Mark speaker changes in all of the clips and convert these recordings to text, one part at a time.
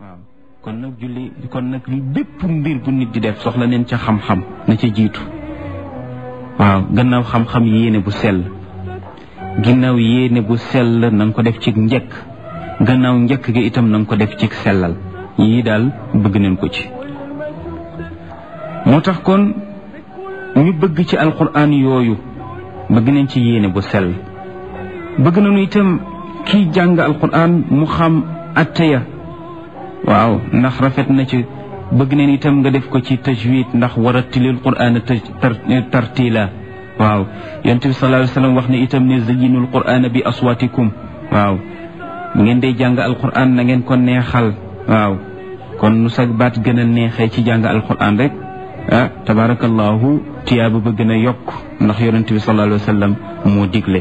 Speaker 1: waaw kon nag julli kon nag bépp mbir bu nit di def soxla neen ca xam-xam na ca jiitu waaw gannaaw xam-xam yéene bu sell ginnaaw yéene bu sell na nga ko def ci njëkk gannaaw njëkk gi itam na nga ko def ci sellal yii daal bëgg neen ko ci moo tax kon ñu bëgg ci alquran yooyu bëgg nañ ci yéene bu sell bëgg nañu itam kiy jàng alquran mu xam atteya waaw ndax rafet na ci bëgg neen itam nga def ko ci tajwid ndax warattilil qur'ana tartila waaw yonent bi sallallahu alayhi wasallam wax ne itam ne zayyinul qur'ana bi aswatikum waaw ngeen dee jàng alquran na ngeen ko neexal waaw kon nu sag baat gën a neexee ci jàng alquran rek ah tabarakallahu tiyaaba ba gën a yokk ndax yonent bi sallallahu alayhi wasallam moo digle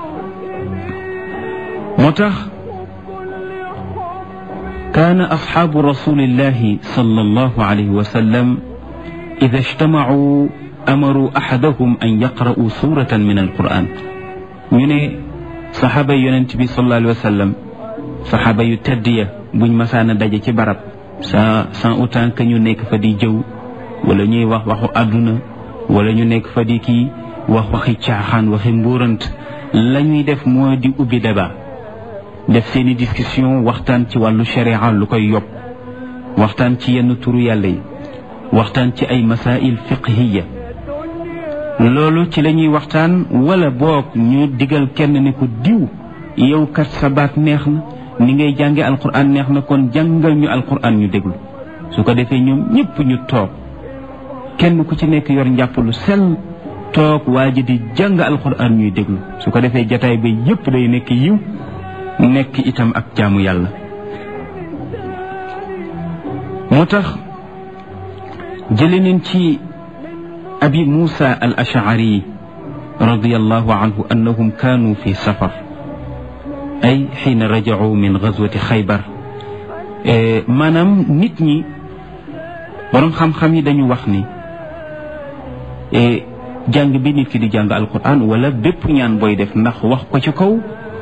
Speaker 1: moo tax kaana asxaabu rasulillahi sallallahu alayhi wa sallam ida ijtamacuu amaru axadahum an yaqra'u suratan min alquran ñu ne saxaaba yonent bi sallallahu alayhi wa sallam saxaaba yu tedd ya buñ masaana daje ci barab sans sans autant que ñu nekk fa di jëw wala ñuy wax waxu àdduna wala ñu nekk fa di kii wax waxi caaxaan waxi mbuurant la ñuy def moo di ubbi débat def seeni discussion waxtaan ci wàllu sharia lu koy yokk waxtaan ci yenn turu yàlla yi waxtaan ci ay masail fiqhiya loolu ci la ñuy waxtaan wala boog ñu digal kenn ne ko diw yow kat sa baat neex na ni ngay jànge alquran neex na kon jàngal ñu alquran ñu déglu su ko defee ñoom ñëpp ñu toog kenn ku ci nekk yor njàpp lu sell toog waa ji di jàng alquran ñuy déglu su ko defee jataay ba yëpp day nekk yiw nekk itam ak jaamu yàlla moo tax jële neen ci abi muusa al ashari radiallahu anhu annahum kaanu fi safar ay xiina rajacuu min gazwati xaybar maanaam nit ñi boroom xam-xam yi dañu wax ni jàng bi nit ki di jàng alquran wala bépp ñaan booy def ndax wax ko ci kaw